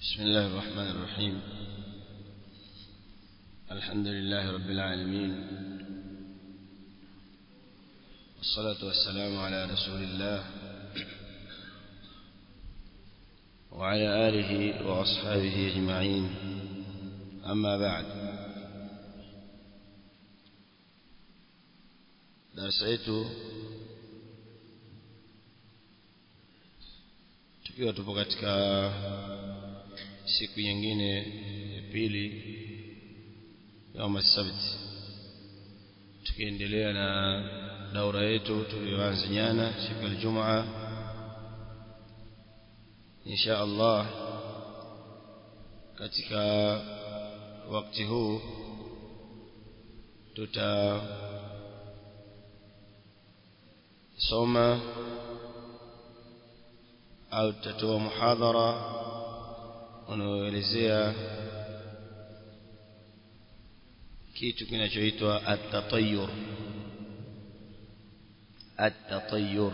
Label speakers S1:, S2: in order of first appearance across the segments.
S1: بسم الله الرحمن الرحيم الحمد لله رب العالمين والصلاة والسلام على رسول الله وعلى آله وأصحابه أجمعين أما بعد darasa yetu tukiwa tupo katika siku nyingine ya pili yauma sabti tukiendelea na daura yetu tuliyoanza jana siku ya Ijumaa insha Allah katika wakati huu tuta soma au tutatoa muhadhara unaoelezea kitu kinachoitwa at-tatayyur at-tatayyur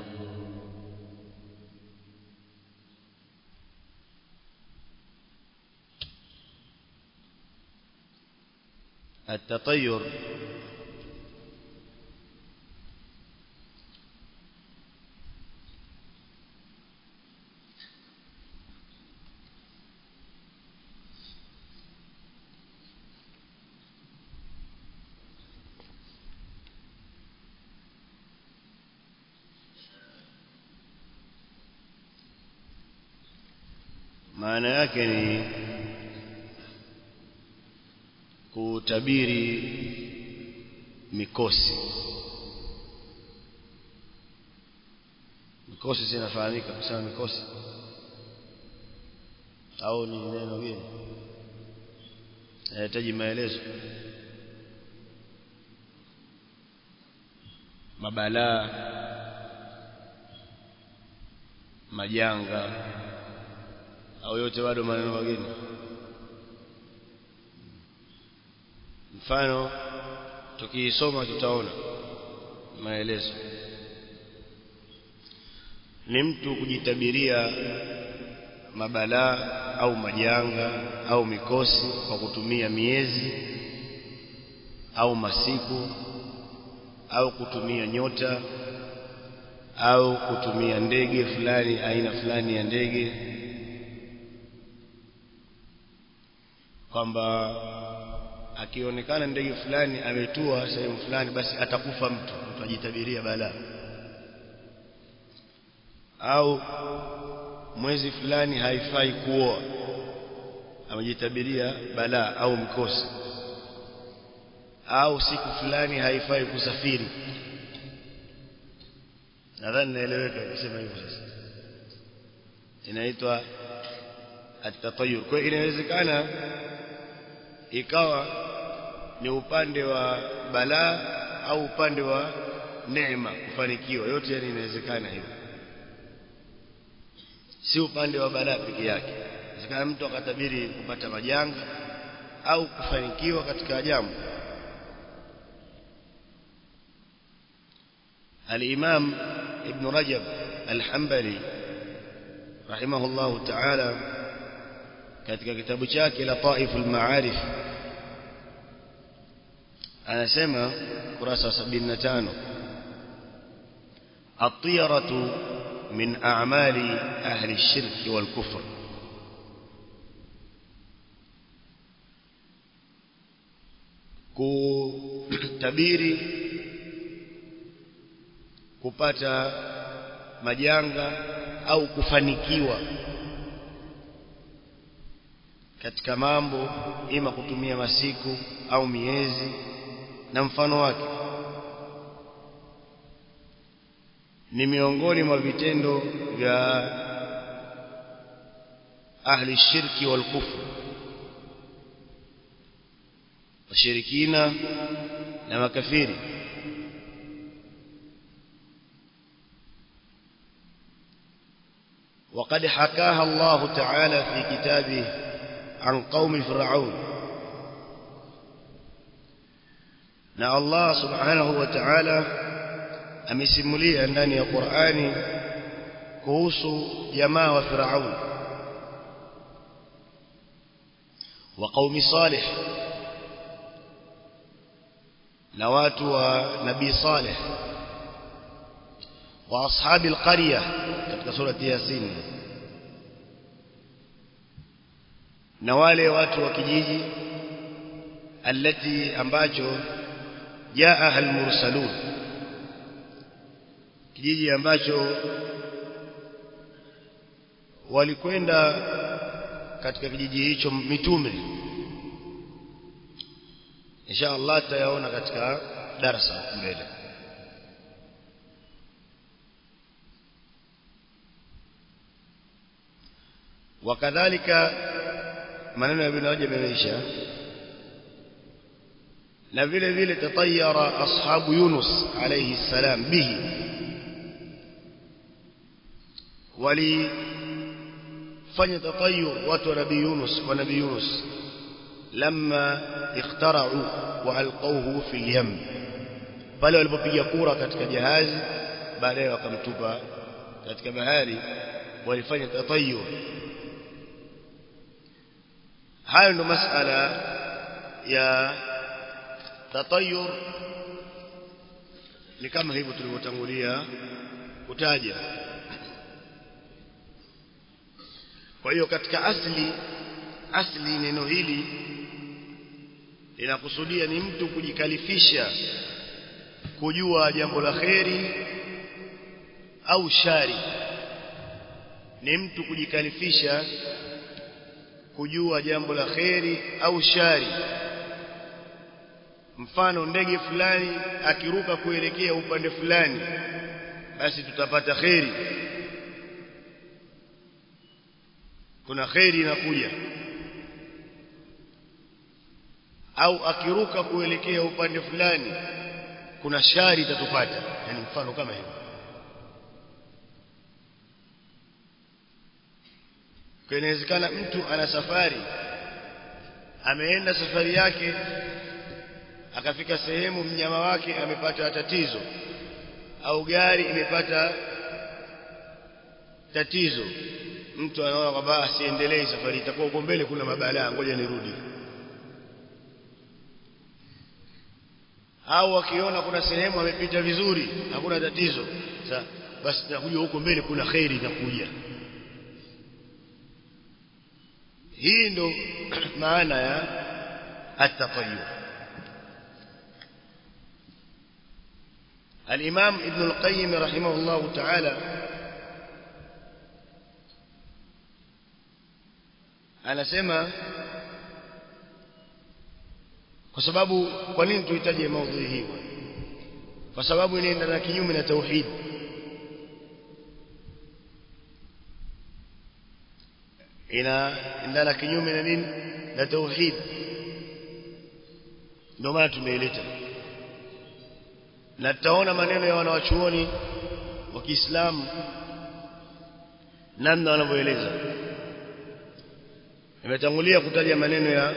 S1: التطير maana yake ni kutabiri mikosi mikosi zinafahamika kusema mikosi au ni neno gani inahitaji maelezo mabalaa majanga au yote bado maneno mageni mfano tukiisoma tutaona maelezo ni mtu kujitabiria mabalaa au majanga au mikosi kwa kutumia miezi au masiku au kutumia nyota au kutumia ndege fulani aina fulani ya ndege kwamba akionekana ndege fulani ametua sehemu fulani basi atakufa mtu mtu ajitabiria balaa au mwezi fulani haifai kuoa amejitabiria balaa au mkosi au siku fulani haifai kusafiri nadhani naeleweka kusema hivyo sasa inaitwa at-tatayyur kwa inawezekana ikawa ni upande wa balaa au upande wa neema kufanikiwa yote yani inawezekana hivyo si upande wa balaa peke yake inawezekana mtu akatabiri kupata majanga au kufanikiwa katika jambo الإمام ابن رجب الحنبلي رحمه الله تعالى katika kitabu chake Lataiful Maarif anasema kurasa 75 at-tiyaratu min a'mali ahli ash-shirk wal kufr kutabiri kupata majanga au kufanikiwa katika mambo ima kutumia masiku au miezi na mfano wake ni miongoni mwa vitendo vya ahli shirki wal kufr washirikina na makafiri وقد حكاها الله تعالى في كتابه عن قوم فرعون na Allah subhanahu wa ta'ala amesimulia ndani ya Qur'ani kuhusu jamaa wa Firaun wa qaumi salih na watu wa nabii salih wa ashabi alqarya katika surati yasin na wale watu wa kijiji alati ambacho jaa almursalun kijiji ambacho walikwenda katika kijiji hicho mitume insha Allah tutayaona katika darasa mbele wakadhalika maneno ya ibn Rajab yameisha na vile vile tatayara ashabu Yunus alayhi salam bihi walifanya tatayur watu wa nabii Yunus wa nabii Yunus لما اخترعوا والقوه في اليم pale walipopiga kura katika jahazi baadaye wakamtupa katika bahari walifanya tatayur hayo ndo masala ya tatayur ni kama hivyo tulivyotangulia kutaja kwa hiyo katika asli asli neno hili linakusudia ni mtu kujikalifisha kujua jambo la kheri au shari ni mtu kujikalifisha kujua jambo la kheri au shari mfano ndege fulani akiruka kuelekea upande fulani basi tutapata kheri kuna kheri inakuja au akiruka kuelekea upande fulani kuna shari itatupata yani mfano kama hiyo kwa inawezekana mtu ana safari ameenda safari yake akafika sehemu mnyama wake amepata tatizo au gari imepata tatizo mtu anaona kwamba asiendelee safari itakuwa uko mbele kuna mabalaa ngoja nirudi au akiona kuna sehemu amepita vizuri hakuna tatizo sasa basi nakuja huko mbele kuna khairi inakuja hii ndo maana ya at-tatayyur الإمام ابن القيم رحمه الله تعالى anasema kwa sababu kwa nini tuhitaji maudhui hii kwa sababu inaenda na kinyume na tauhid inaenda na kinyume na nini na tauhid ndio maana tumeileta na tutaona maneno ya wanawachuoni wa Kiislamu namna wanavyoeleza nimetangulia kutaja maneno ya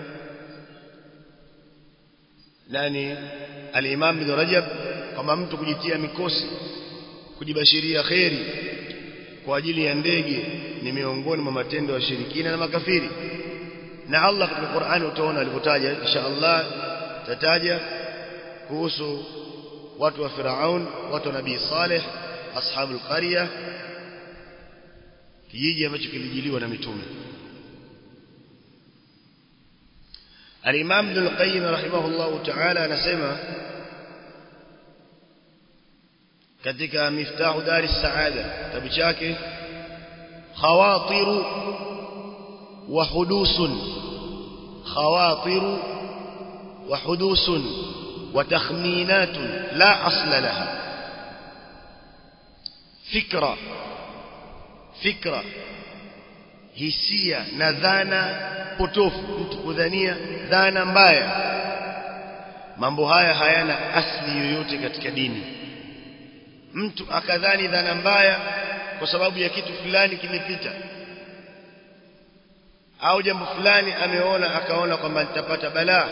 S1: nani al-Imam Ibn Rajab kwamba mtu kujitia mikosi kujibashiria kheri kwa ajili ya ndege ni miongoni mwa matendo ya shirikina na makafiri na Allah katika Qur'ani utaona alivyotaja insha Allah tataja kuhusu watu wa Firaun watu wa Nabii Saleh ashabul qarya kijiji ambacho kilijiliwa na mitume Al-Imam Ibn al-Qayyim rahimahullah ta'ala anasema katika Miftahu Dari Saada kitabu chake khawatiru wa hudusun khawatiru wa hudusun wa takhminatun la asla laha fikra fikra hisia na dhana potofu mtu kudhania dhana mbaya mambo haya hayana asli yoyote katika dini mtu akadhani dhana mbaya kwa sababu ya kitu fulani kimepita au jambo fulani ameona akaona kwamba nitapata balaa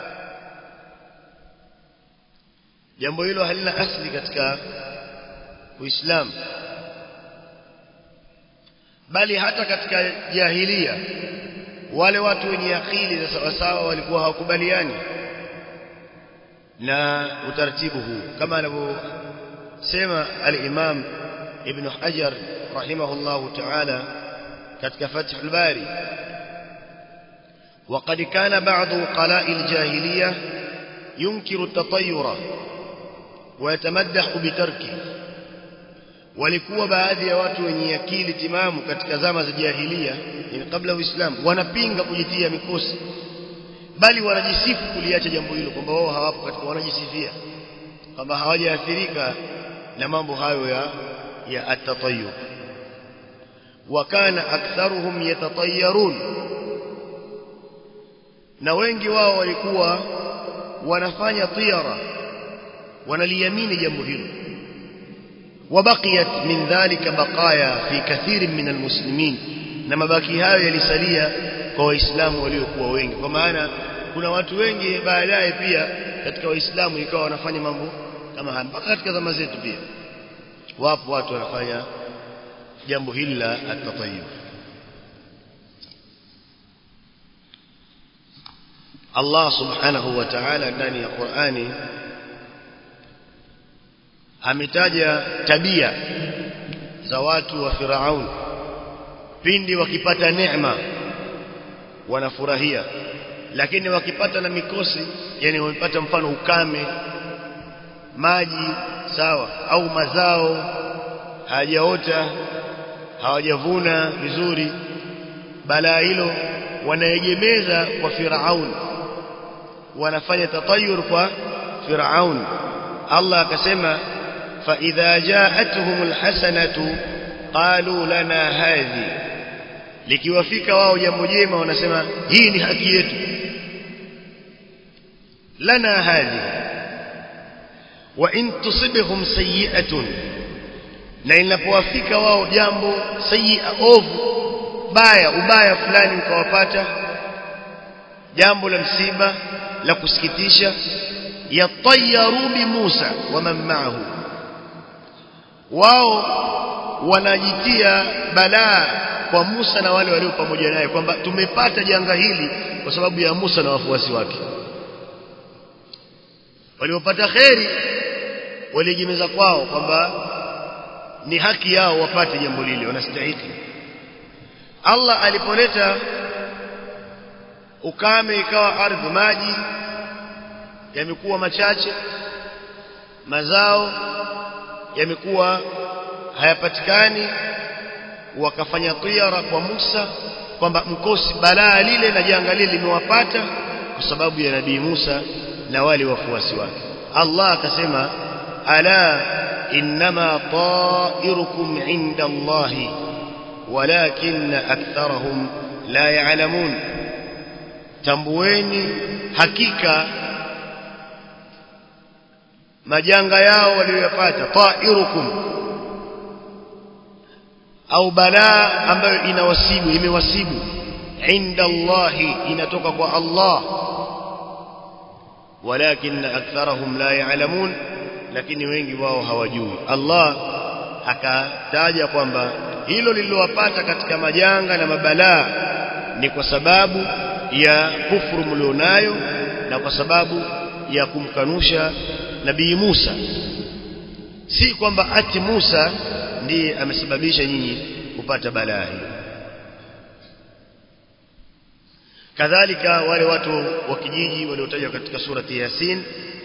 S1: jambo hilo halina asli katika Uislamu bali hata katika jahilia wale watu wenye akili za sawa sawa walikuwa hawakubaliani na utaratibu huu kama anavyosema al-Imam Ibn Hajar rahimahullahu ta'ala katika Fath al-Bari وقد كان بعض قلاء الجاهلية ينكر التطير ويتمدح بتركه walikuwa baadhi ya watu wenye akili timamu katika zama za jahilia yani kabla ya Uislamu wanapinga kujitia mikosi bali wanajisifu kuliacha jambo hilo kwamba wao hawapo katika wanajisifia kwamba hawajaathirika na mambo hayo ya ya atatayyub wa kana aktharuhum yatatayyarun na wengi wao walikuwa wanafanya tiyara wanaliamini jambo hilo وبقيت من ذلك بقايا في كثير من المسلمين na mabaki hayo yalisalia kwa waislamu waliokuwa wengi kwa maana kuna watu wengi baadaye pia katika waislamu ikawa wanafanya mambo kama haya mpaka katika zama zetu pia wapo watu wanafanya jambo hili la atatayyub Allah subhanahu wa ta'ala ndani ya Qur'ani ametaja tabia za watu wa Firaun pindi wakipata neema wanafurahia lakini wakipata na mikosi yani wamepata mfano ukame maji sawa au mazao hajaota hawajavuna vizuri balaa hilo wanaegemeza kwa Firaun wanafanya tatayur kwa Firaun Allah akasema فإذا جاءتهم الحسنة قالوا لنا هذه likiwafika wao jambo jema wanasema hii ni haki yetu lana hadhi wa in tusibhum sayi'atun na inapowafika wao jambo sayi'a ovu baya ubaya fulani ukawapata jambo la msiba la kusikitisha yatayaru bi Musa wa man ma'ahu wao wanajitia balaa kwa Musa na wale walio pamoja naye kwamba tumepata janga hili kwa sababu ya Musa na wafuasi wake waliopata kheri walijimeza kwao kwamba ni haki yao wapate jambo lile wanastahili Allah alipoleta ukame ikawa ardhi maji yamekuwa machache mazao yamekuwa hayapatikani wakafanya tiara kwa Musa kwamba mkosi balaa lile na janga lile limewapata kwa sababu ya nabii Musa na wale wafuasi wake Allah akasema ala inma ta'irukum inda Allah walakin aktharahum la ya'lamun tambueni hakika majanga yao waliyopata ta'irukum au balaa ambayo inawasibu imewasibu inda Allah inatoka kwa Allah walakin aktharahum la ya'lamun lakini wengi wao hawajui Allah akataja kwamba hilo lililowapata katika majanga na mabalaa ni kwa sababu ya kufuru mlionayo na kwa sababu ya kumkanusha nabii Musa si kwamba ati Musa ndiye amesababisha nyinyi kupata balaa hiyo kadhalika wale watu wa kijiji waliotajwa katika surati Yasin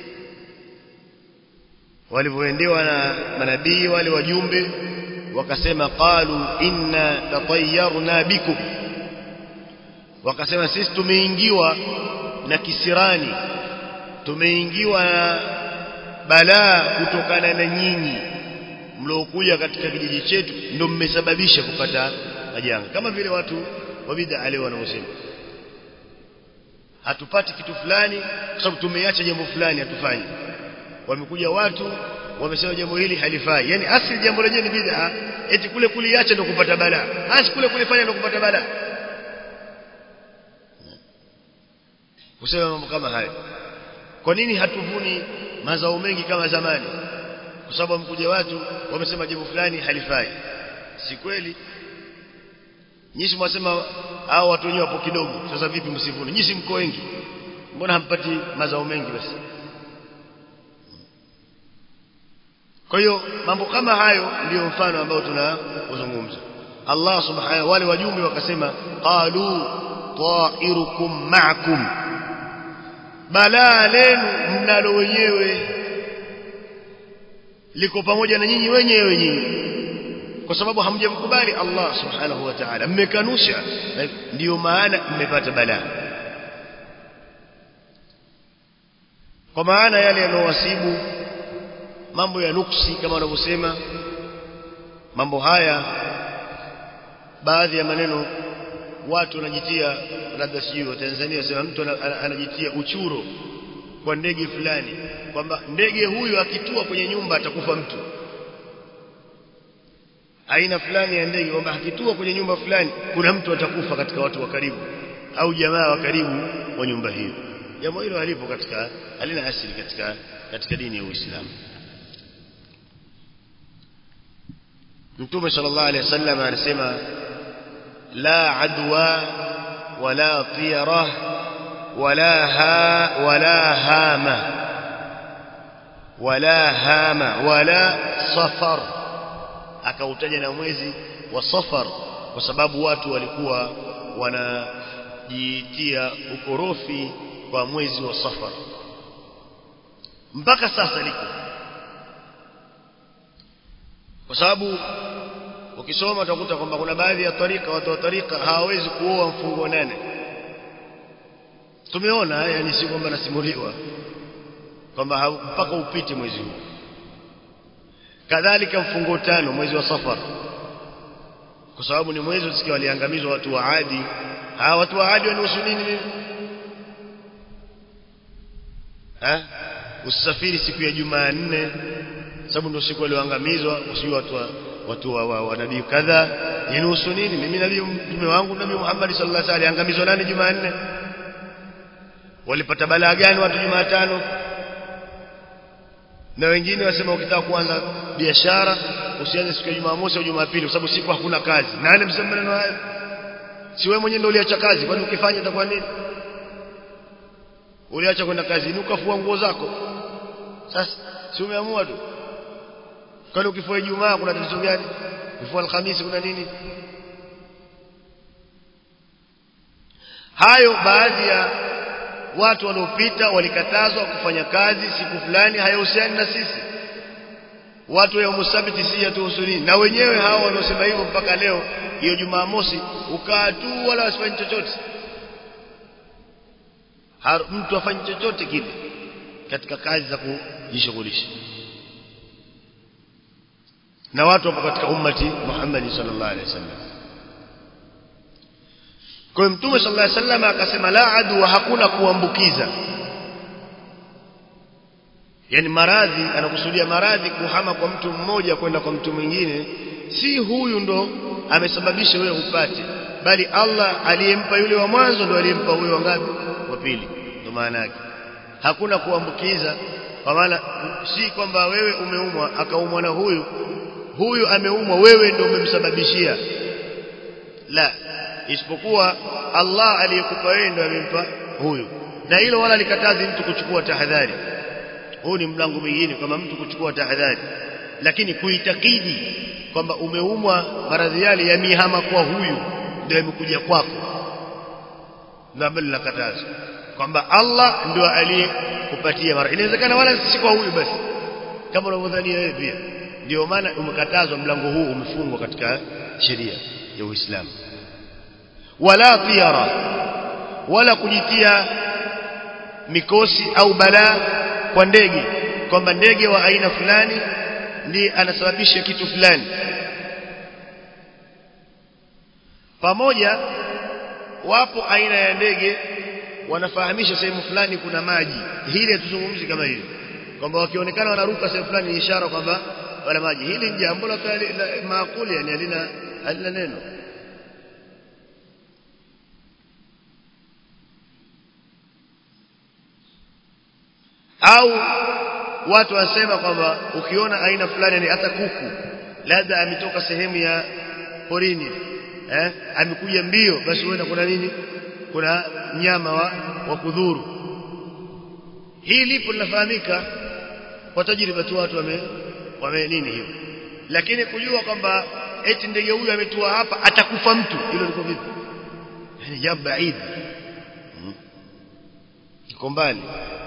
S1: walivyoendewa na manabii wale wajumbe wakasema qalu inna tatayyarna bikum wakasema sisi tumeingiwa na kisirani tumeingiwa na balaa kutokana na nyinyi mliokuja katika kijiji chetu ndio mmesababisha kupata majanga kama vile watu wa bid'a leo wanaosema hatupati kitu fulani kwa sababu tumeacha jambo fulani hatufanyi wamekuja watu wamesema jambo hili halifai yani asili jambo lenyewe ni bid'a eti kule kuliacha ndio kupata balaa hasi kule kulifanya ndio kupata balaa kusema mambo kama hayo kwa nini hatuvuni mazao mengi kama zamani kwa sababu wamekuja watu wamesema jambo fulani halifai si kweli nyinyi mwasema hao watu wenyewe wapo kidogo sasa vipi msivune nyinyi mko wengi mbona hampati mazao mengi basi kwa hiyo mambo kama hayo ndiyo mfano ambao tunazungumza Allah subhanahu wale wajumbe wakasema qalu ta'irukum ma'akum balaa lenu mnalo wenyewe liko pamoja na nyinyi wenyewe nyinyi kwa sababu hamjamkubali Allah subhanahu wa ta'ala mmekanusha ndiyo maana mmepata balaa kwa maana yale yanowasibu mambo ya nuksi kama wanavyosema mambo haya baadhi ya maneno watu wanajitia labda sijui wa Tanzania wasema mtu anajitia uchuro kwa ndege fulani kwamba ndege huyu akitua kwenye nyumba atakufa mtu aina fulani ya ndege kwamba akitua kwenye nyumba fulani kuna mtu atakufa katika watu wa karibu au jamaa wa karibu wa nyumba hiyo jambo hilo halipo katika halina asili katika katika dini ya Uislamu Mtume sallallahu alaihi wasallam anasema la adwa wala tiyara wala ha wala hama wala hama wala safar akautaja na mwezi wa safar kwa sababu watu walikuwa wanajitia ukorofi kwa mwezi wa safar mpaka sasa liko kwa sababu ukisoma utakuta kwamba kuna baadhi ya tarika watu wa tarika hawawezi kuoa mfungo nane tumeona yani si kwamba nasimuliwa kwamba mpaka upite mwezi huu kadhalika mfungo tano mwezi wa safar kwa sababu ni mwezi usikia waliangamizwa watu wa Adi hawa watu wa Adi wanahusu nini eh usafiri siku ya Jumanne sababu ndio siku walioangamizwa usijua watu wa watu wa, wa, wa nabii kadha inahusu nini mimi nabii mtume wangu nabii Muhammad sallallahu alaihi wasallam aliangamizwa nani Jumanne walipata balaa gani watu Jumatano na wengine wasema ukitaka kuanza biashara usianze siku ya Jumamosi au Jumapili kwa sababu siku hakuna kazi nani msema maneno hayo si wewe mwenyewe ndio uliacha kazi kwani ukifanya itakuwa nini uliacha kwenda kazini ukafua nguo zako sasa si umeamua tu kwani ukifua Ijumaa kuna tatizo gani ukifua Alhamisi kuna nini hayo baadhi ya watu waliopita walikatazwa kufanya kazi siku fulani hayahusiani na sisi watu ya musabiti si yatuhusu nini na wenyewe hao wanaosema hivyo mpaka leo hiyo Jumamosi ukaa tu wala wasifanye chochote mtu afanye chochote kile katika kazi za kujishughulisha na watu wapo katika ummati Muhammad sallallahu alaihi wasallam kwa hiyo mtume sallallahu alaihi wasallam akasema la adu hakuna kuambukiza yani maradhi anakusudia maradhi kuhama kwa mtu mmoja kwenda kwa mtu mwingine si huyu ndo amesababisha wewe upate bali Allah aliyempa yule wa mwanzo ndo aliyempa huyo wangapi wa pili ndo maana yake hakuna kuambukiza kwa maana si kwamba wewe umeumwa akaumwa na huyu huyu ameumwa wewe ndio umemsababishia la isipokuwa Allah aliyekupa wewe ndio amempa huyu na hilo wala likatazi mtu kuchukua tahadhari huu ni mlango mwingine kama mtu kuchukua tahadhari lakini kuitakidi kwamba umeumwa maradhi yale yamihama kwa huyu ndio yamekuja kwako ndio ambalo linakataza kwamba Allah ndio aliyekupatia mara inawezekana wala si kwa huyu basi kama unavyodhania wewe pia ndio maana umekatazwa mlango huu umefungwa katika sheria ya Uislamu wala tiara wala kujitia mikosi au balaa kwa ndege kwamba ndege wa aina fulani ndiye anasababisha kitu fulani pamoja wapo aina ya ndege wanafahamisha sehemu fulani kuna maji hili tuzungumzi kama hili kwamba wakionekana wanaruka sehemu fulani ni ishara kwamba wala maji hili ni jambo la maakuli yani halina halina neno au watu wasema kwamba ukiona aina fulani ni hata kuku labda ametoka sehemu ya porini eh amekuja mbio basi huenda kuna nini kuna mnyama wa, wa kudhuru hii lipo linafahamika kwa tajriba tu watu wame wame nini hiyo lakini kujua kwamba eti ndege huyu ametua hapa atakufa mtu hilo liko vipi yani jambo baidi liko mbali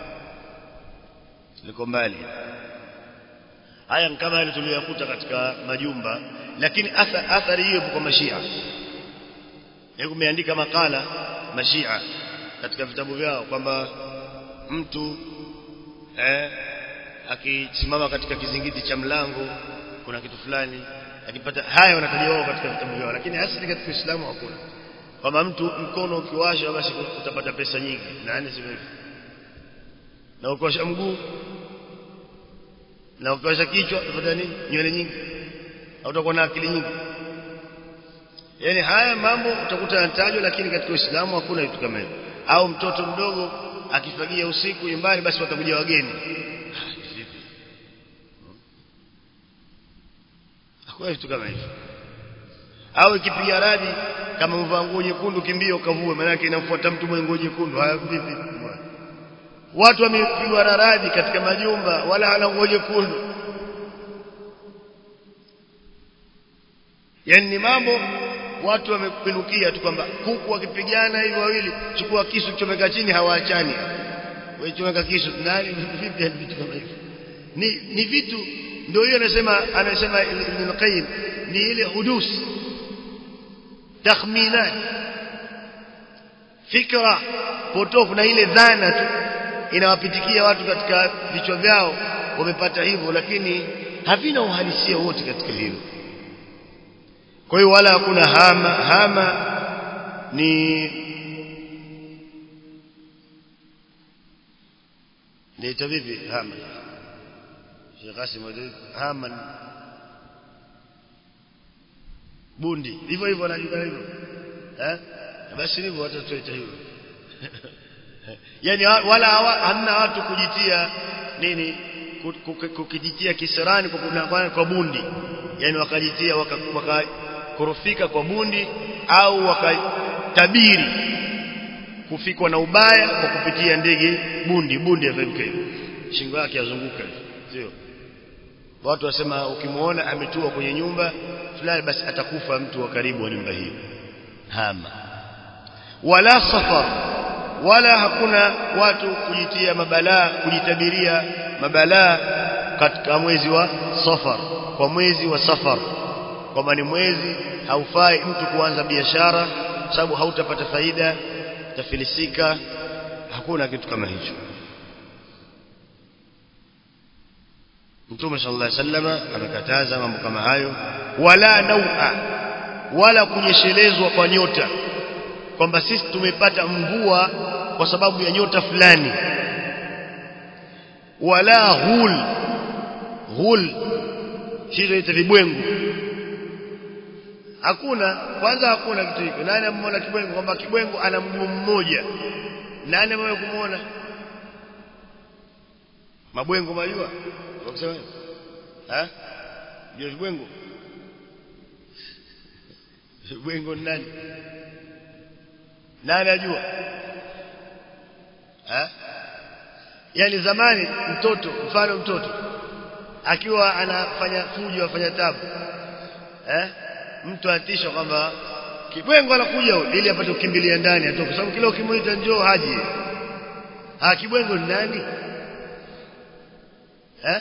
S1: liko mbali haya kama yale tuliyokuta katika majumba lakini athari hiyo kwa mashia hebu umeandika makala mashia katika vitabu vyao kwamba mtu eh akisimama katika kizingiti cha mlango kuna kitu fulani akipata haya wanataja wao katika vitabu vyao lakini asili katika Uislamu hakuna kama mtu mkono ukiwasha basi utapata pesa nyingi nani sivyo na ukiwasha mguu na ukiwasha kichwa utapata nini nywele nyingi au utakuwa na akili nyingi yani haya mambo utakuta yanatajwa lakini katika Uislamu hakuna vitu kama hivyo au mtoto mdogo akifagia usiku nyumbani basi watakuja wageni hakuna vitu kama hivyo au ikipiga radi kama umevaa nguo nyekundu kimbia ukavue maana yake inamfuata mtu mwenye nguo nyekundu haya vipi watu wamepigwa radi katika majumba wala hana nguo nyekundu yani ni mambo watu wamepinukia tu kwamba kuku wakipigana hivi wawili chukua kisu chomeka chini hawaachani wewe chomeka kisu nani vipi vitu kama hivyo ni ni vitu ndio hiyo anasema anasema Ibn Qayyim ni ile hudus takhminat fikra potofu na ile dhana tu inawapitikia watu katika vichwa vyao wamepata hivyo lakini havina uhalisia wote katika hilo kwa hiyo wala hakuna hama hama ni ni vipi hama Sheikh Qasim hama bundi hivyo hivyo anajua hivyo eh basi hivyo watu tuita hivyo yani wala hamna watu kujitia nini kukijitia kisirani kwa, kwa bundi yani wakajitia wakakorofika kwa bundi au wakatabiri kufikwa na ubaya kwa kupitia ndege bundi bundi afanyike shingo yake yazunguka sio watu wasema ukimuona ametua kwenye nyumba fulani basi atakufa mtu wa karibu wa nyumba hiyo hama wala safar wala hakuna watu kujitia mabalaa kujitabiria mabalaa katika mwezi wa safar kwa mwezi wa safar kwamba ni mwezi haufai mtu kuanza biashara sababu hautapata faida tafilisika hakuna kitu kama hicho Mtume sallallahu alaihi wasallam amekataza mambo kama hayo wala naua wala kunyeshelezwa kwa nyota kwamba sisi tumepata mvua kwa sababu ya nyota fulani wala ghul ghul hizo ita vibwengu hakuna kwanza hakuna kitu hicho nani ameona kibwengu kwamba kibwengu ana mguu mmoja nani amewahi kumuona mabwengo majua wakisema eh ndio vibwengo vibwengo nani nani ajua eh yani zamani mtoto mfano mtoto akiwa anafanya fujo afanya tabu eh mtu atisha kwamba kibwengo anakuja ili apate kukimbilia ndani atoke sababu kila ukimuita njoo haji ah kibwengo ni nani eh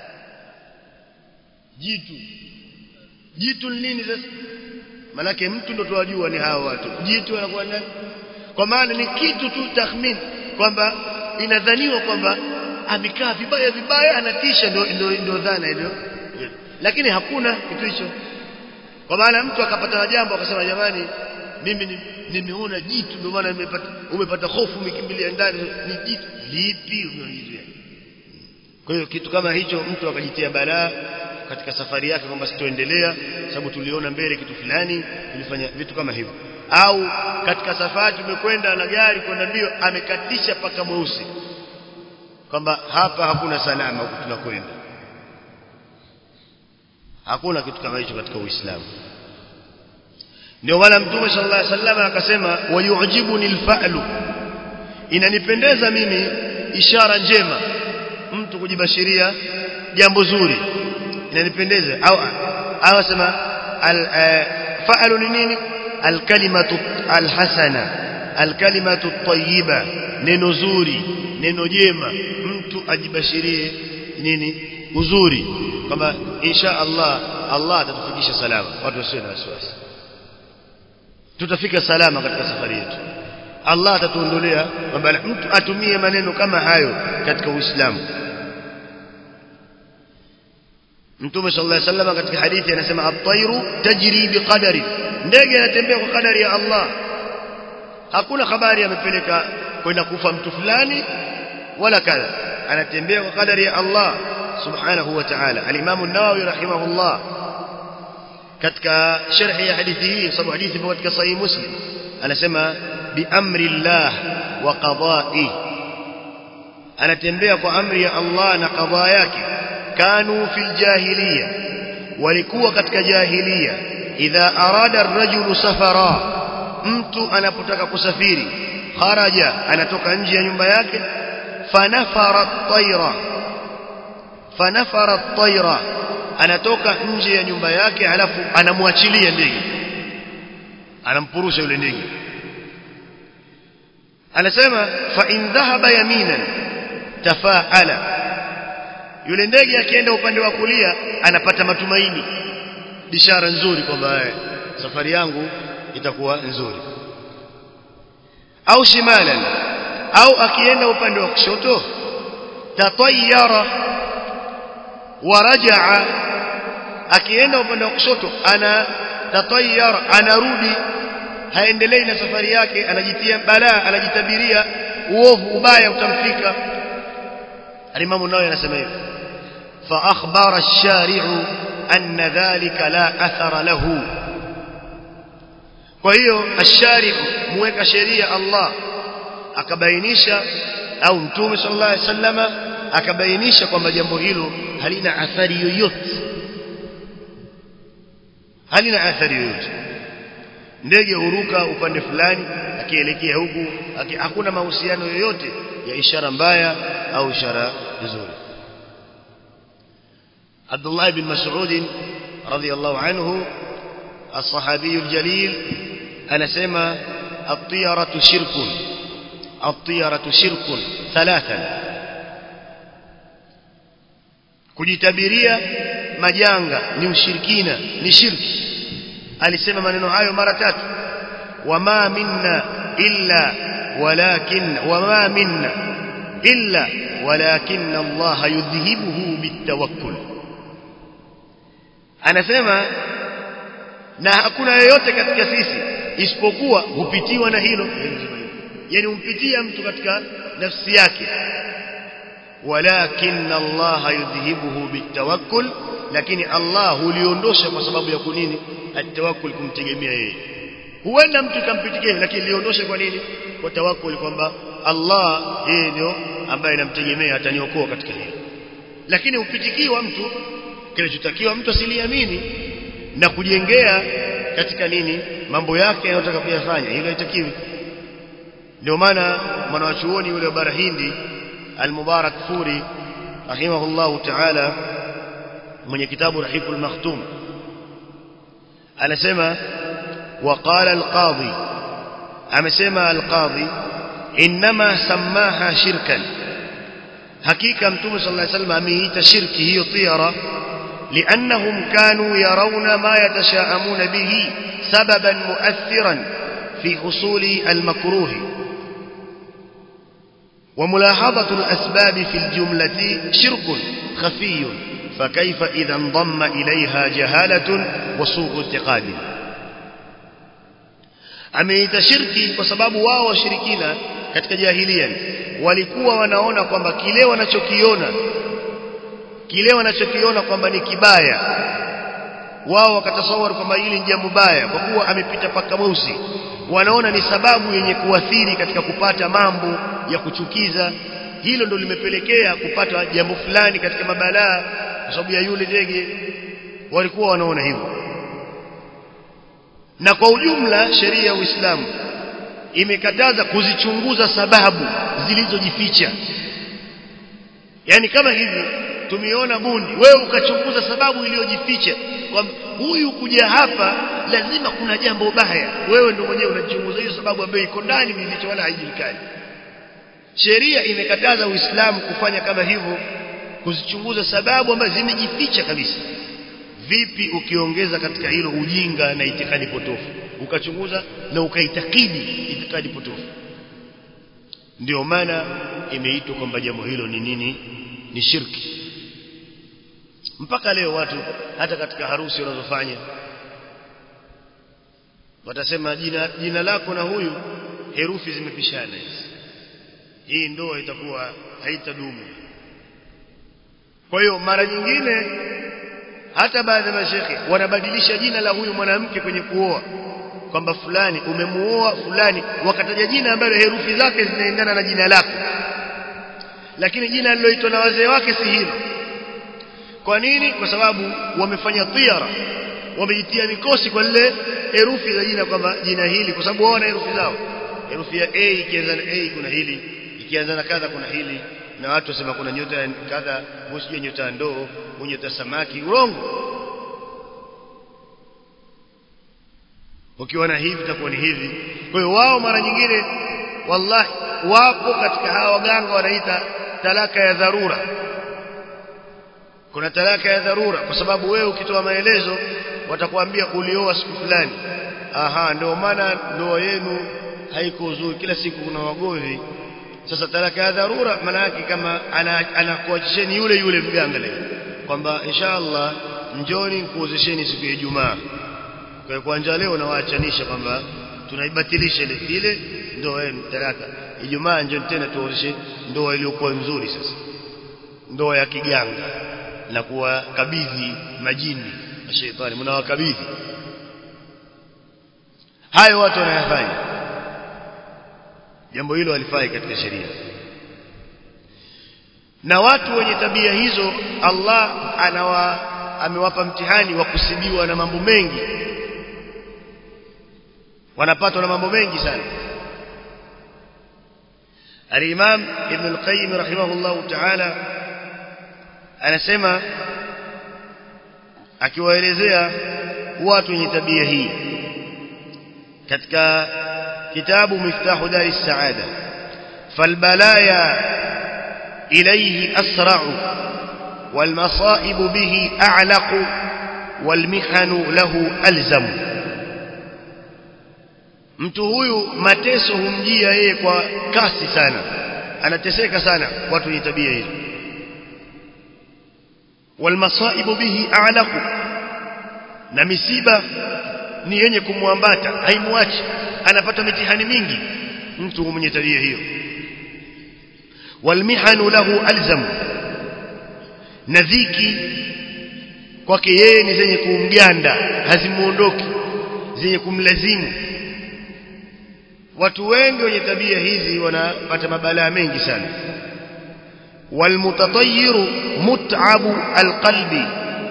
S1: jitu jitu ni nini sasa manake mtu ndo tuwajua ni hao watu jitu anakuwa nani kwa maana ni kitu tu takhmin kwamba inadhaniwa kwamba amekaa vibaya vibaya anatisha ndio ndio ndio dhana hiyo lakini hakuna kitu hicho kwa maana mtu akapata jambo akasema jamani mimi nimeona jitu ndio maana nimepata umepata hofu umekimbilia ndani ni jitu lipi umeona kwa hiyo kitu kama hicho mtu akajitia balaa katika safari yake kwamba sitoendelea sababu tuliona mbele kitu fulani tulifanya vitu kama hivyo au katika safari tumekwenda na gari kwenda mbio amekatisha paka mweusi kwamba hapa hakuna salama huku tunakwenda hakuna kitu kama hicho katika Uislamu ndio maana mtume sallallahu alaihi wasallam akasema wayujibuni alfa'lu inanipendeza mimi ishara njema mtu kujibashiria jambo zuri inanipendeza au au asema fa'lu ni nini alkalimatu alhasana alkalimatu tayyiba neno zuri neno jema mtu ajibashirie nini uzuri kwamba insha Allah Allah atatufikisha salama watu wasiwe na wasiwasi tutafika salama katika safari yetu Allah atatuondolea mabala mtu atumie maneno kama hayo katika Uislamu Mtume sallallahu alaihi wasallam katika hadithi anasema at-tayru tajri biqadari ndege anatembea kwa kadari ya Allah hakuna habari amepeleka kwenda kufa mtu fulani wala kadha anatembea kwa kadari ya Allah subhanahu wa ta'ala al-Imam an-Nawawi rahimahullah katika sharhi ya hadithi hii sababu hadithi ipo katika sahih Muslim anasema bi amri Allah wa qada'i anatembea kwa amri ya Allah na qada yake kanu fil jahiliya walikuwa katika jahiliya idha arada ar-rajulu safara mtu anapotaka kusafiri kharaja anatoka nje ya nyumba yake fanafara at-tayra fanafara at-tayra anatoka nje ya nyumba yake alafu anamwachilia ndege anampurusha yule ndege anasema fa in dhahaba yaminan tafaala yule ndege akienda upande wa kulia anapata matumaini bishara nzuri kwamba safari yangu itakuwa nzuri au shimalan au akienda upande wa kushoto tatayara warajaa akienda upande wa kushoto ana tatayara anarudi haendelei na safari yake anajitia balaa anajitabiria uovu ubaya utamfika alimamu nawe anasema hivi fa akhbara ash-shari'u anna dhalika la athara lahu kwa hiyo ash-shari'u muweka sheria Allah akabainisha au mtume sallallahu alaihi wasallama akabainisha kwamba jambo hilo halina athari yoyote halina athari yoyote ndege huruka upande fulani akielekea huku aki, hakuna mahusiano yoyote ya ishara mbaya au ishara nzuri Abdullah bin Mas'ud radhiyallahu anhu الصحابي الجليل أنا سمى الطيرة شرك الطيرة شرك ثلاثا kujitabiria majanga ni ushirikina ni shirki alisema maneno hayo mara tatu wama minna illa walakin wama minna illa walakin Allah yudhihibuhu bitawakkul anasema na hakuna yoyote katika sisi isipokuwa hupitiwa na hilo yani humpitia mtu katika nafsi yake walakin Allah yudhihibuhu bitawakkul lakini Allah huliondosha kwa sababu ya kunini atawakkul kumtegemea yeye huenda mtu kampitikia lakini liondoshe kwa nini kwa tawakkul kwamba Allah yeye ndio ambaye namtegemea ataniokoa katika hilo lakini upitikiwa mtu kinachotakiwa mtu asiliamini na kujengea katika nini mambo yake anayotaka kuyafanya hilo haitakiwi ndio maana mwanachuoni yule wa bara Hindi al-Mubarak Furi rahimahullahu ta'ala mwenye kitabu Rahiful Makhtum anasema وقال القاضي amesema القاضي انما سماها شركا حقيقه متوم صلى الله عليه وسلم ameita shirki hiyo tiara لانهم كانوا يرون ما يتشاءمون به سببا مؤثرا في حصول المكروه وملاحظة الأسباب في الجملة شرك خفي فكيف إذا انضم إليها جهالة وسوء اعتقاد ameita shirki kwa sababu wao washirikina katika jahilia walikuwa wanaona kwamba kile wanachokiona kile wanachokiona kwamba ni kibaya wao wakatasawari kwamba hili ni jambo baya kwa kuwa amepita paka mweusi wanaona ni sababu yenye kuathiri katika kupata mambo ya kuchukiza hilo ndo limepelekea kupata jambo fulani katika mabalaa kwa sababu ya yule ndege walikuwa wanaona hivyo na kwa ujumla sheria ya Uislamu imekataza kuzichunguza sababu zilizojificha yani kama hivi tumeona bundi wewe ukachunguza sababu iliyojificha kwamba huyu kuja hapa lazima kuna jambo baya wewe ndio mwenyewe unachunguza hiyo sababu ambayo iko ndani mificho wala haijulikani sheria imekataza uislamu kufanya kama hivyo kuzichunguza sababu ambazo zimejificha kabisa vipi ukiongeza katika hilo ujinga na itikadi potofu ukachunguza na ukaitakidi itikadi potofu ndio maana imeitwa kwamba jambo hilo ni nini ni shirki mpaka leo watu hata katika harusi wanazofanya watasema jina jina lako na huyu herufi zimepishana hizi hii ndoa itakuwa haitadumu kwa hiyo mara nyingine hata baadhi ya mashekhe wanabadilisha jina la huyu mwanamke kwenye kuoa kwamba fulani umemuoa fulani wakataja jina ambalo herufi zake zinaendana na jina lako lakini jina liloitwa na wazee wake si hilo kwa nini kwa sababu wamefanya tiara wamejitia mikosi kwa lile herufi za jina kwamba jina hili kwa sababu wao na herufi zao herufi ya A ikianza na A kuna hili ikianza na kadha kuna hili na watu wasema kuna nyota ya kadha usije nyota ya ndoo nyota samaki urongo ukiona hivi itakuwa ni hivi kwa hiyo wao mara nyingine wallahi wapo katika hawa waganga wanaita talaka ya dharura kuna talaka ya dharura kwa sababu wewe ukitoa maelezo watakwambia ulioa siku fulani aha ndio maana ndoa yenu haiko uzuri kila siku kuna wagomvi sasa talaka ya dharura maana yake kama anakuachisheni yule yule mganga leo kwamba inshallah njoni kuozesheni siku ya Ijumaa kwa kuanza leo nawaachanisha kwamba tunaibatilisha ile ile ndoa yenu talaka Ijumaa njoni tena tuozeshe ndoa iliyokuwa nzuri sasa ndoa ya kiganga na kuwakabidhi majini na shetani mnawakabidhi hayo watu wanayafanya jambo hilo halifai katika sheria na watu wenye tabia hizo Allah anawa amewapa mtihani wa kusibiwa na mambo mengi wanapatwa na mambo mengi sana Al-Imam Ibn Al-Qayyim rahimahullah ta'ala anasema akiwaelezea watu wenye tabia hii katika kitabu Miftahu Dari Saada falbalaya إليه أسرع والمصائب به أعلق والمحن له ألزم mtu huyu mateso humjia yeye kwa kasi sana anateseka sana watu wenye tabia hizo walmasaibu bihi a'laqu na misiba ni yenye kumwambata haimwachi anapata mitihani mingi mtu mwenye tabia hiyo walmihanu lahu alzam na dhiki kwake yeye ni zenye kumganda hazimuondoki zenye kumlazimu watu wengi wenye tabia hizi wanapata mabalaa mengi sana walmutatayyiru mut'abu alqalbi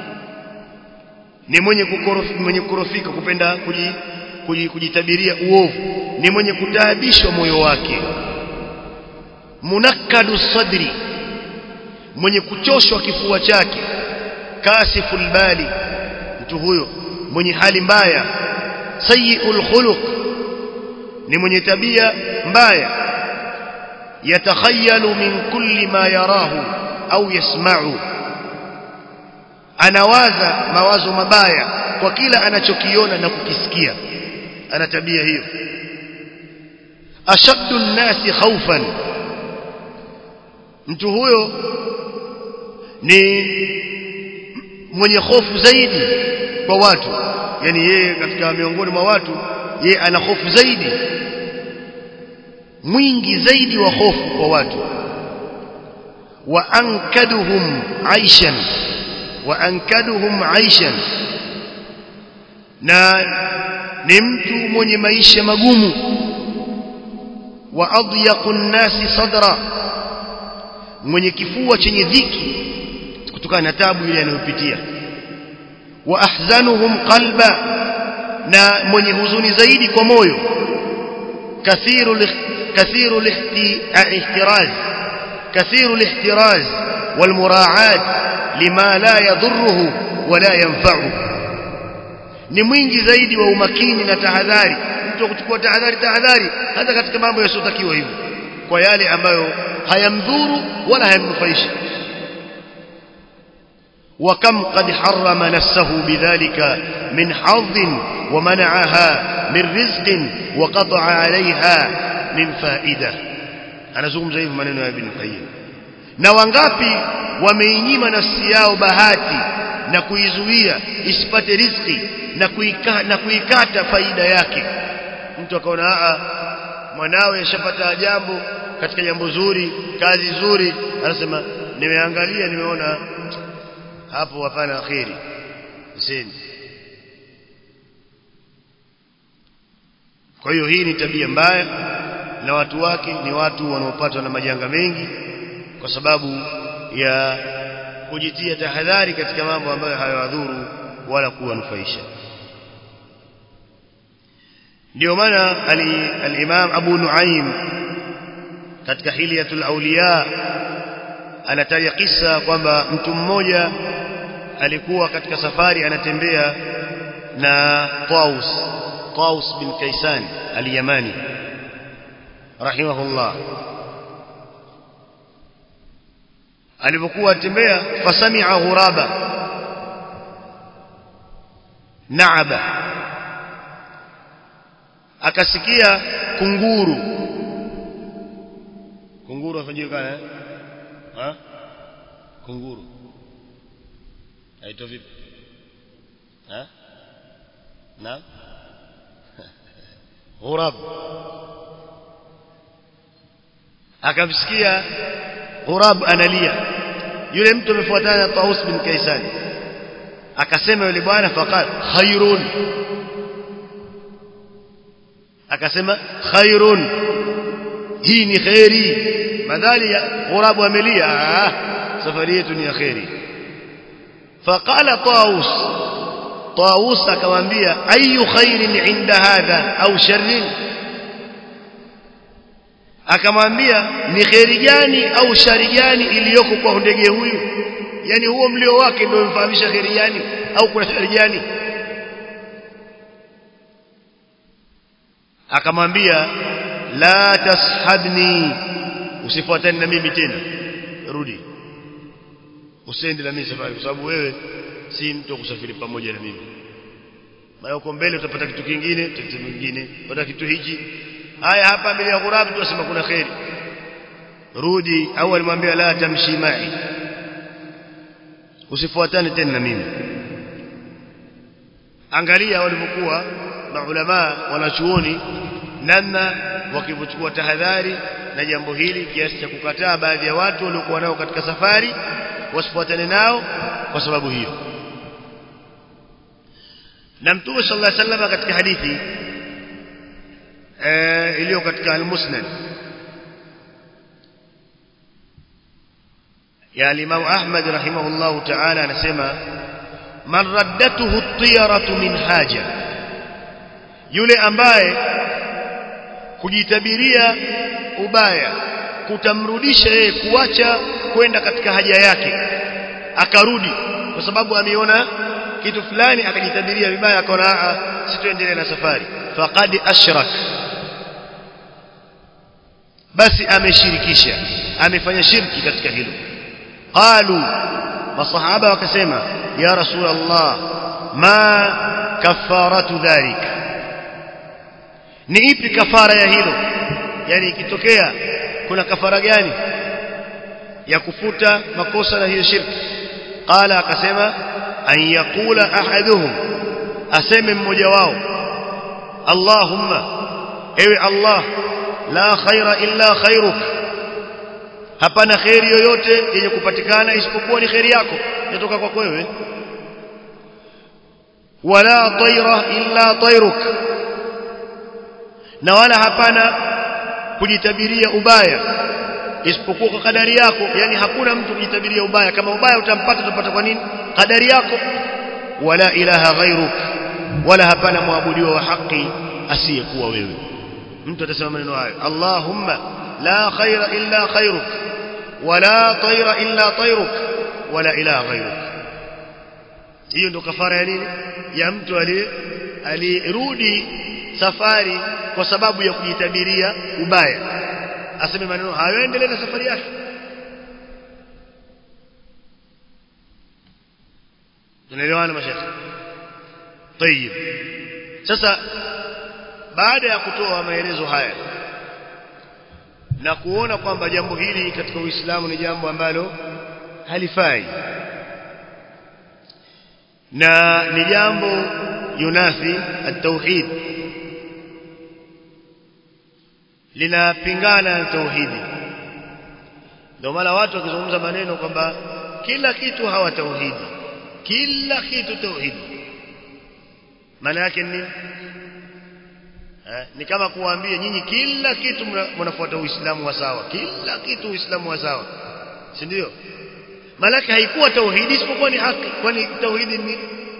S1: ni mwenye kukorofika mwenye kukorofika kupenda kujitabiria uovu ni mwenye kutaabishwa moyo wake munakkadu sadri mwenye kuchoshwa kifua chake kasiful bali mtu huyo mwenye hali mbaya sayiul khuluq ni mwenye tabia mbaya yatakhayalu min kulli ma yarahu au yasma'u anawaza mawazo mabaya kwa kila anachokiona na kukisikia ana tabia hiyo ashaddu an-nasi khawfan mtu huyo ni mwenye hofu zaidi kwa watu yani yeye katika miongoni mwa watu yeye ana hofu zaidi mwingi zaidi wa hofu kwa watu wa ankaduhum aishan wa ankaduhum aishan na ni mtu mwenye maisha magumu wa adyaqun nasi sadra mwenye kifua chenye dhiki kutokana na tabu ile anayopitia wa ahzanuhum qalba na mwenye huzuni zaidi kwa moyo kathiru kathiru ihtiraz kathiru ihtiraz والمراعاه لما لا يضره ولا ينفعه ni mwingi zaidi wa umakini na tahadhari mtu kuchukua tahadhari tahadhari hata katika mambo yasiyotakiwa hivyo kwa yale ambayo hayamdhuru wala hayamnufaishi وكم قد حرم نفسه بذلك من حظ ومنعها من رزق وقطع عليها من فائدة أنا زوم زي maneno ya Ibn Qayyim na wangapi wameinyima nafsi yao bahati na kuizuia isipate riziki na kuika, na kuikata faida yake mtu akaona a mwanawe ashapata jambo katika jambo zuri kazi nzuri anasema nimeangalia nimeona hapo hapana akhiri sindi kwa hiyo hii ni tabia mbaya na watu wake ni watu wanaopatwa na majanga mengi kwa sababu ya kujitia tahadhari katika mambo ambayo hayawadhuru wala kuwanufaisha ndio maana al-Imam Abu Nuaim katika Hilyatul Awliya anataja kisa kwamba mtu mmoja alikuwa katika safari anatembea na Taus Taus bin Kaisan al-Yamani rahimahullah alipokuwa atembea fasami'a ghuraba naaba akasikia kunguru kunguru afajulikana eh ha kunguru aitwa vipi ha na ghurab akamsikia ghurab analia yule mtu amefuatana na Taus bin Kaisan akasema yule bwana faqal khairun akasema khairun hii ni khairi madhali ghurab amelia safari yetu ni ya khairi faqala Taus Taus akamwambia ayu khairin inda hadha au sharrin akamwambia ni kheri gani au shari gani iliyoko kwa ndege huyu yani huo mlio wake ndio umfahamisha kheri gani au kuna shari gani akamwambia la tashabni usifuatane na mimi tena rudi usiende na mimi safari kwa sababu wewe si mtu kusafiri pamoja na mimi maana uko mbele utapata kitu kingine tatizo kingine utapata kitu hiki haya hapa mbele ya ghurab tunasema kuna khairi rudi au alimwambia la tamshi mai usifuatane tena na mimi angalia walivyokuwa maulama wanachuoni namna wakivochukua tahadhari na jambo hili kiasi cha kukataa baadhi ya watu waliokuwa nao katika safari wasifuatane nao kwa sababu hiyo na mtume sallallahu alaihi wasallam katika hadithi iliyo katika al-Musnad ya Imam Ahmad rahimahullah ta'ala anasema man raddatuhu at-tiyaratu min haja yule ambaye kujitabiria ubaya kutamrudisha yeye kuacha kwenda katika haja yake akarudi kwa sababu ameona kitu fulani akajitabiria vibaya akaona sitoendelea na safari faqad ashrak basi ameshirikisha amefanya shirki katika hilo qalu masahaba wakasema ya rasul allah ma kafaratu dhalik ni ipi kafara ya hilo yani ikitokea kuna kafara gani ya kufuta makosa na hiyo shirki qala akasema an yaqula ahaduhum aseme mmoja wao allahumma ewe allah la khaira illa khairuk hapana khairi yoyote yenye kupatikana isipokuwa ni khairi yako inatoka kwako wewe wala tayra illa tayruk na wala hapana kujitabiria ubaya isipokuwa kwa kadari yako yani hakuna mtu kujitabiria ubaya kama ubaya utampata utapata kwa nini kadari yako wala ilaha ghairuk wala hapana muabudiwa wa haki asiyekuwa wewe mtu atasema maneno hayo Allahumma la khaira illa khairuk wala tayra illa tayruk wala ilaha ghayruk hiyo ndo kafara ya nini ya mtu alirudi safari kwa sababu ya kujitabiria ubaya aseme maneno hayo endelee na safari yake tunaelewana mashaka طيب sasa baada ya kutoa maelezo haya na kuona kwamba jambo hili katika Uislamu ni jambo ambalo halifai na ni jambo yunafi at-tauhid linapingana na tauhidi ndio maana watu wakizungumza maneno kwamba kila kitu hawa tauhidi kila kitu tauhidi maana yake ni eh, ni kama kuwaambia nyinyi kila kitu mnafuata uislamu wa sawa kila kitu uislamu wa sawa si ndio malaki haikuwa tauhidi isipokuwa ni haki kwani tauhidi ni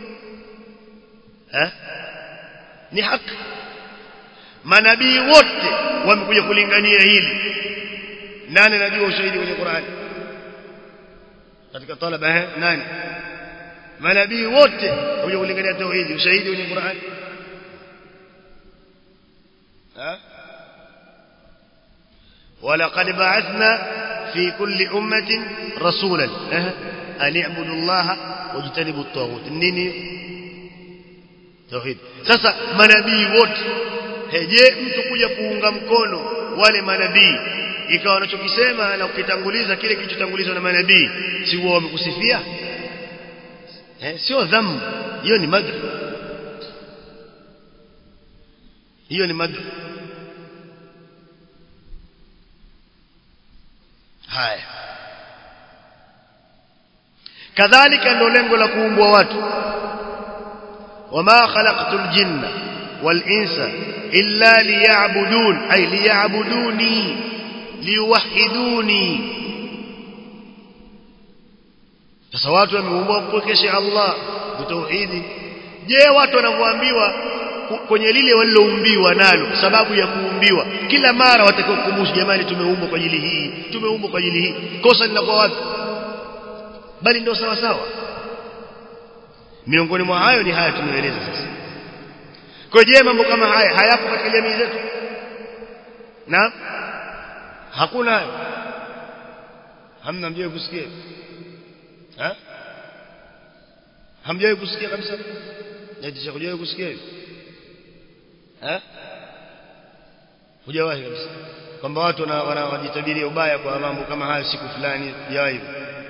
S1: eh ni haki manabii wote wamekuja kulingania hili nani anajua ushahidi kwenye Qur'an katika talaba eh nani manabii wote wamekuja kulingania tauhidi ushahidi kwenye Qur'an ها ولقد بعثنا في كل أمة رسولا أن اعبدوا الله واجتنبوا الطاغوت nini tauhid sasa manabii wote je mtu kuja kuunga mkono wale manabii ikawa wanachokisema na ukitanguliza kile kilichotangulizwa na manabii si wao wamekusifia eh sio dhambi hiyo ni madh hiyo ni madh haya kadhalika ndio lengo la kuumbwa watu wama khalaqtul jinna wal insa illa liya'budun ay liya'buduni liwahiduni sasa watu wameumbwa kupokesha Allah tauhidi je watu wanavyoambiwa kwenye lile waliloumbiwa nalo sababu ya kuumbiwa kila mara watakiwa kukumbusha jamani tumeumbwa kwa ajili hii tumeumbwa kwa ajili hii kosa linakuwa wapi bali ndio sawa sawa miongoni mwa hayo ni haya tumeeleza sasa kwa je mambo kama haya hayapo katika jamii zetu na hakuna hayo hamna mjawahi kusikia ha hamjawahi kusikia kabisa naitisha kujawahi kusikia hivi eh hujawahi kabisa kwamba watu wanajitabiria ubaya kwa mambo kama hayo siku fulani hujawahi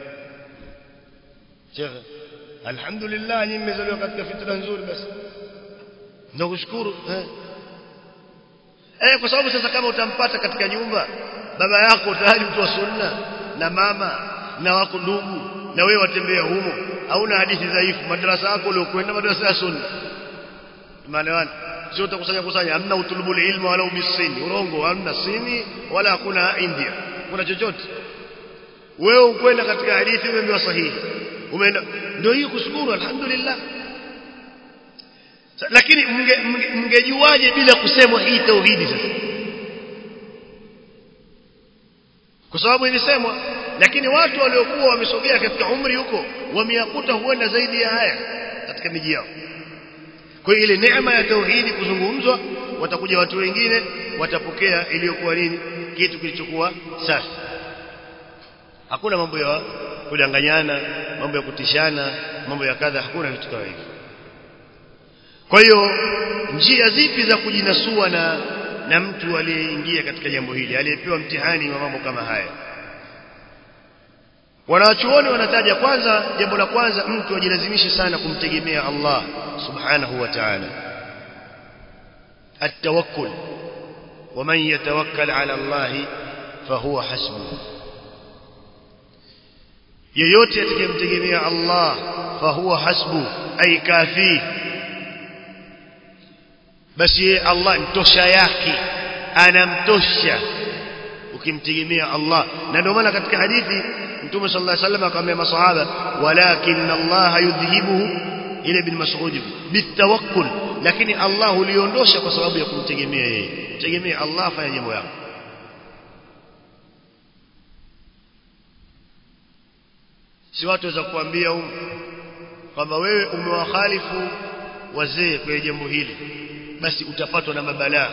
S1: Sheikh alhamdulillah nyinyi mmezaliwa katika fitra nzuri basi ndio kushukuru eh eh kwa sababu sasa kama utampata katika nyumba baba yako tayari mtu wa sunna na mama na wako ndugu na wewe watembea humo hauna hadithi dhaifu madrasa yako uliokwenda madrasa ya sunna maana sio utakusanya kusanya hamna utulubul ilmu wala ubisini urongo hamna sini wala hakuna india kuna chochote wewe ukwenda katika hadithi umeambiwa sahihi umeenda ndio hiyo kushukuru alhamdulillah lakini mngejuaje bila kusemwa hii tauhidi sasa kwa sababu ilisemwa lakini watu waliokuwa wamesogea katika umri huko wameyakuta huenda zaidi ya haya katika miji yao kwa ile neema ya tauhidi kuzungumzwa watakuja watu wengine watapokea iliyokuwa nini kitu kilichokuwa safi hakuna mambo ya kudanganyana mambo ya kutishana mambo ya kadha hakuna vitu kama hivyo kwa hiyo njia zipi za kujinasua na na mtu aliyeingia katika jambo hili aliyepewa mtihani wa mambo kama haya wanachuoni wanataja kwanza jambo la kwanza mtu ajilazimishe sana kumtegemea Allah subhanahu wa ta'ala التوكل ومن يتوكل على الله فهو حسبه yeyote atakayemtegemea Allah fahuwa hasbu ay kafi basi Allah mtosha yake anamtosha ukimtegemea Allah na ndio maana katika hadithi Mtume sallallahu alaihi wasallam akamwambia masahaba walakin Allah yudhihibuhu ile ibn Mas'ud bitawakkul lakini Allah uliondosha kwa sababu ya kumtegemea yeye tegemea Allah afanye jambo yako si watu waweza kuambia huko kwamba wewe umewakhalifu wazee kwenye jambo hili basi utapatwa na mabalaa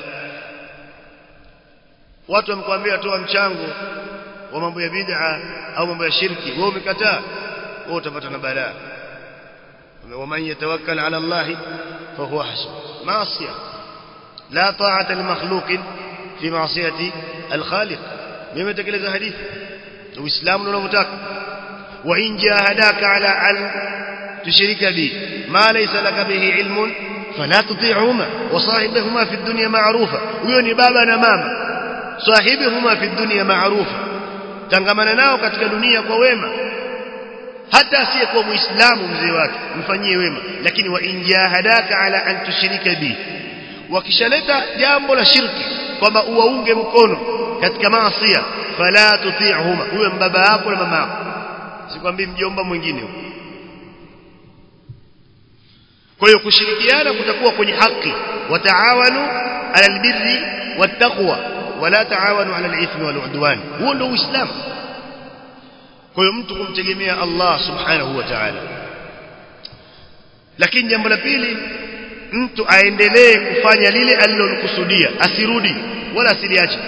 S1: watu wamkwambia toa mchango wa mambo ya bid'a au mambo ya shirki wewe umekataa wewe utapata na balaa ومن يتوكل على الله فهو حسبه معصيه لا طاعه لمخلوق في معصيه الخالق مما تكلز حديث الاسلام unavyotaka وان جاهداك على ان تشرك بي ما ليس لك به علم فلا تطيعهما وصاحبهما في الدنيا معروفا huyo ni baba na mama صاحبهما في الدنيا معروفا tangamana nao katika dunia kwa wema hata asiyekuwa muislamu mzee wake mfanyie wema lakini wa injahadaka ala an tushrika bi wakishaleta jambo la shirki kwamba uwaunge mkono katika maasi fala tuti'huma huyo mbaba yako na mama yako sikwambii mjomba mwingine kwa hiyo kushirikiana kutakuwa kwenye haki wataawanu ala albirri wattaqwa wala taawanu ala alithmi waludwan huo ndio uislamu kwa hiyo mtu kumtegemea Allah subhanahu wa ta'ala lakini jambo la pili mtu aendelee kufanya lile alilokusudia asirudi wala asiliache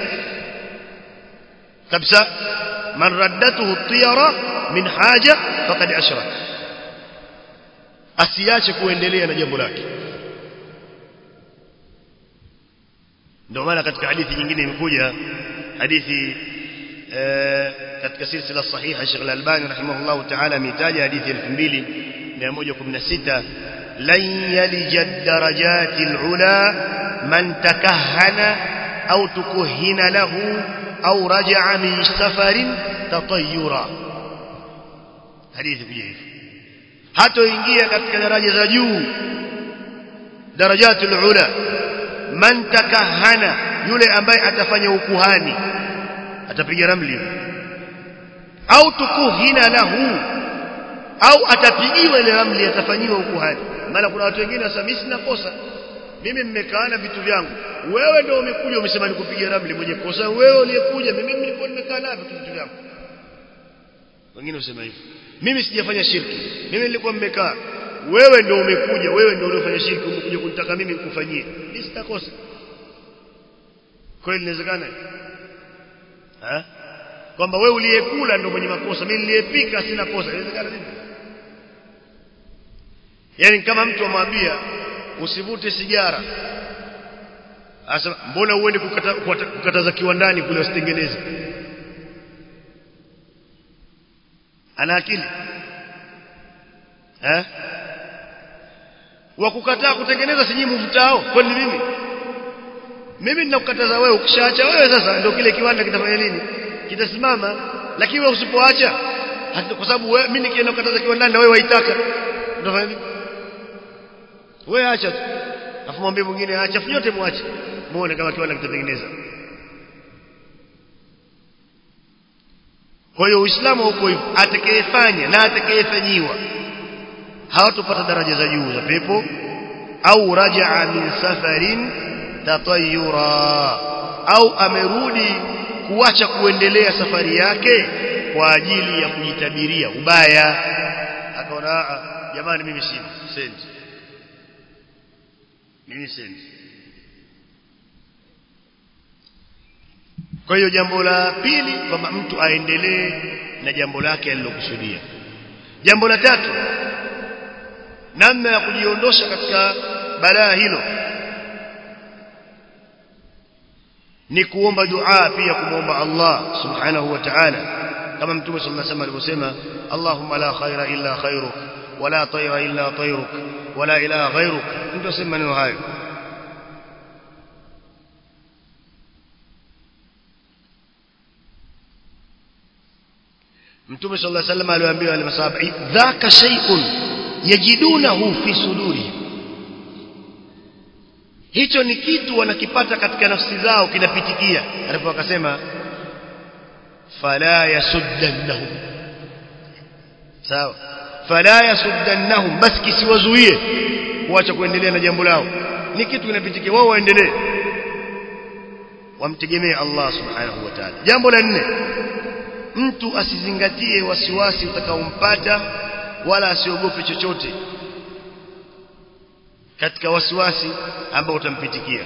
S1: kabisa man raddatuhu tiyara min haja faqad ashrak asiache kuendelea na jambo lake ndio maana katika hadithi nyingine imekuja hadithi katika silsila sahiha Sheikh Al-Albani rahimahullah ta'ala ametaja hadithi 2116 lan yalija darajati al-ula man takahhana au tukuhina lahu au raja'a min safarin tatayyura hadithi kuja hivi hatoingia katika daraja za juu darajati al-ula man takahhana yule ambaye atafanya ukuhani atapiga ramli au tukuhina lahu au atapigiwa ile ramli atafanyiwa ukuhani maana kuna watu wengine wasema mimi sina kosa mimi mmekaana vitu vyangu wewe ndio umekuja umesema nikupiga ramli mwenye kosa wewe uliyekuja mimi nilikuwa nimekaa navyo vitu vyangu wengine wasema hivyo mimi sijafanya shirki mimi nilikuwa mmekaa wewe ndio umekuja wewe ndio uliofanya shirki umekuja kunitaka mimi nikufanyie mimi sitakosa kweli inawezekana eh kwamba wewe uliyekula ndio mwenye makosa mimi niliyepika sina kosa inawezekana vipi yani kama mtu amwambia usivute sigara asa mbona uende kukata, kukataza kiwandani kule usitengeneze ana akili eh wa kukataa kutengeneza siji mvutao kwani mimi mimi ninakukataza wewe ukishaacha wewe sasa ndio kile kiwanda kitafanya nini kitasimama lakini wewe usipoacha kwa sababu wewe mimi nikienda kukataza kiwandani na wewe waitaka utafanya vipi wewe acha tu afu mwambie mwingine acha nyote muache muone kama kiwanda kitatengeneza kwa hiyo uislamu huko hivyo atakayefanya na atakayefanyiwa hawatopata daraja za juu za pepo au rajaa min safarin tatayura au amerudi kuacha kuendelea safari yake kwa ajili ya kujitabiria ubaya akaona jamani mimi sina sendi mimi sendi kwa hiyo jambo la pili kwamba mtu aendelee na jambo lake alilokusudia jambo la tatu namna ya kujiondosha katika balaa hilo ni kuomba dua pia kumwomba Allah subhanahu wa ta'ala kama mtume sallallahu alaihi wasallam alivyosema Allahumma la khaira illa khairuk wala tayra illa tayruk wala ilaha ghayruk mtu asema maneno hayo mtume sallallahu alaihi wasallam aliwaambia wale masahaba dhaka shay'un yajidunahu fi sudurihim hicho ni kitu wanakipata katika nafsi zao kinapitikia alipo akasema fala yasuddannahum sawa fala yasuddannahum bas kisiwazuie kuacha kuendelea na jambo lao ni kitu kinapitikia wao waendelee wamtegemee Allah subhanahu wa ta'ala jambo la nne mtu asizingatie wasiwasi utakaompata wala asiogope chochote katika wasiwasi ambao utampitikia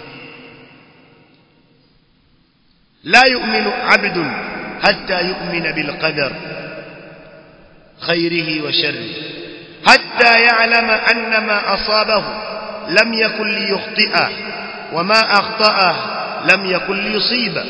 S1: la yu'minu 'abdun hatta yu'mina bil qadar khairihi wa sharrihi hatta ya'lama anna ma asabahu lam yakun liyukhti'a wa ma akhta'ahu lam yakun liyusiba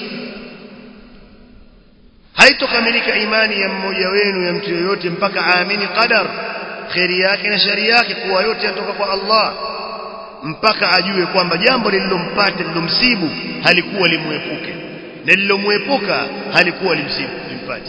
S1: haitokamilika imani ya mmoja wenu ya mtu yoyote mpaka aamini qadar khairi yake na shari yake kuwa yote yatoka kwa Allah mpaka ajue kwamba jambo lililompata lilomsibu halikuwa limwepuke na lilomwepuka halikuwa limsibu limpate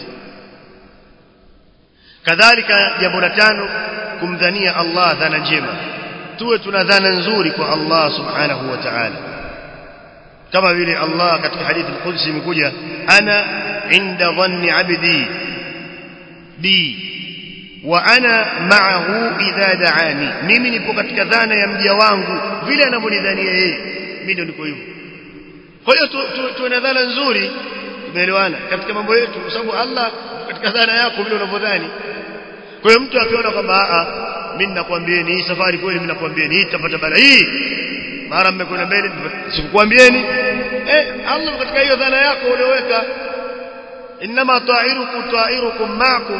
S1: kadhalika jambo la tano kumdhania Allah dhana njema tuwe tuna dhana nzuri kwa Allah subhanahu wa ta'ala kama vile Allah katika hadithi al-Qudsi imekuja ana inda dhanni abdi bi wa ana ma'ahu idha da'ani mimi nipo katika dhana ya mja wangu vile anavyonidhania yeye mimi ndio niko hivyo kwa hiyo tuwe na dhana nzuri tumeelewana katika mambo yetu kwa sababu Allah katika dhana yako vile unavyodhani kwa hiyo mtu akiona kwamba a mimi ninakwambieni hii safari kweli mimi nakwambieni hii tapata bala hii mara mmekwenda mbele sikukwambieni eh Allah katika hiyo dhana yako ulioweka inma ta'irukum ta'irukum ma'akum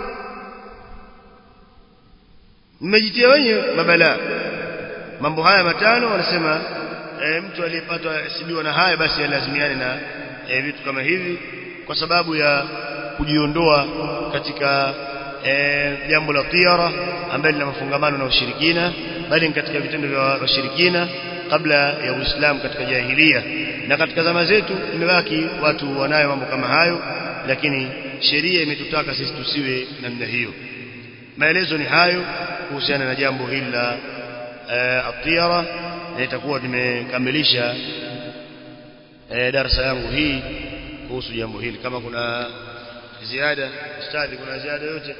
S1: mmejitia wenyewe mabala mambo haya matano wanasema e, mtu aliyepatwa sibiwa na haya basi alazimiane na e, vitu kama hivi kwa sababu ya kujiondoa katika e, jambo la tiara ambalo lina mafungamano na ushirikina bali ni katika vitendo vya washirikina kabla ya Uislamu katika jahilia na katika zama zetu imebaki watu wanayo mambo kama hayo lakini sheria imetutaka sisi tusiwe namna hiyo maelezo ni hayo kuhusiana na jambo hili la atiyara na itakuwa tumekamilisha darasa yangu hii kuhusu jambo hili kama kuna ziada ustadhi kuna ziada yote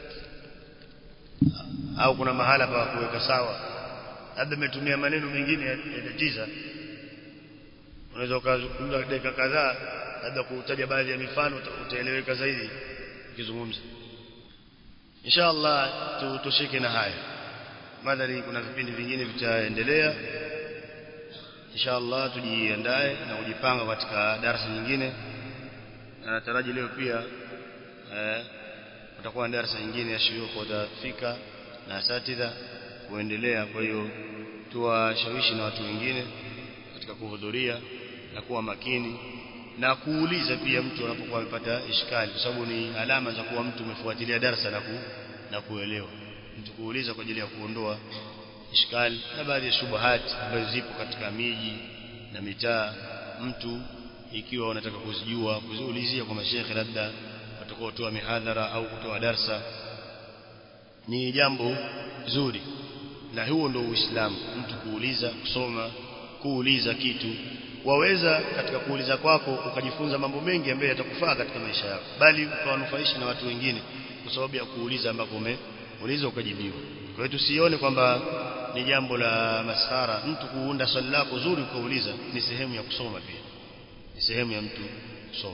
S1: au kuna mahala pa kuweka sawa labda umetumia maneno mengine yatatiza unaweza ukazungumza dakika kadhaa labda kutaja baadhi ya mifano utaeleweka zaidi ukizungumza inshallah tutosheke na haya madhari kuna vipindi vingine vitaendelea inshallah tujiandae na kujipanga katika darasa nyingine na nataraji leo pia eh kutakuwa na darasa nyingine ya shuyukh watafika na asatidha kuendelea kwa hiyo tuwashawishi na watu wengine katika kuhudhuria na kuwa makini na kuuliza pia mtu anapokuwa amepata ishkali kwa sababu ni alama za kuwa mtu umefuatilia darasa na ku, na kuelewa mtu kuuliza kwa ajili ya kuondoa ishkali na baadhi ya shubuhati ambazo zipo katika miji na mitaa mtu ikiwa unataka kuzijua kuziulizia kwa mashekhe labda watakaotoa mihadhara au kutoa darsa ni jambo zuri na huo ndio uislamu mtu kuuliza kusoma kuuliza kitu waweza katika kuuliza kwako ukajifunza mambo mengi ambayo yatakufaa katika maisha yako bali ukawanufaisha na watu wengine kwa sababu ya kuuliza ambako umeuliza ukajibiwa kwa hiyo tusione kwamba ni jambo la masara mtu kuunda swali lako zuri ukauliza ni sehemu ya kusoma pia ni sehemu ya mtu kusoma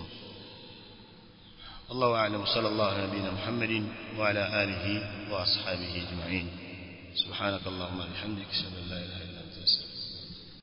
S1: الله أعلم صلى الله على نبينا محمد وعلى آله وأصحابه أجمعين سبحانك اللهم وبحمدك أشهد أن لا إله إلا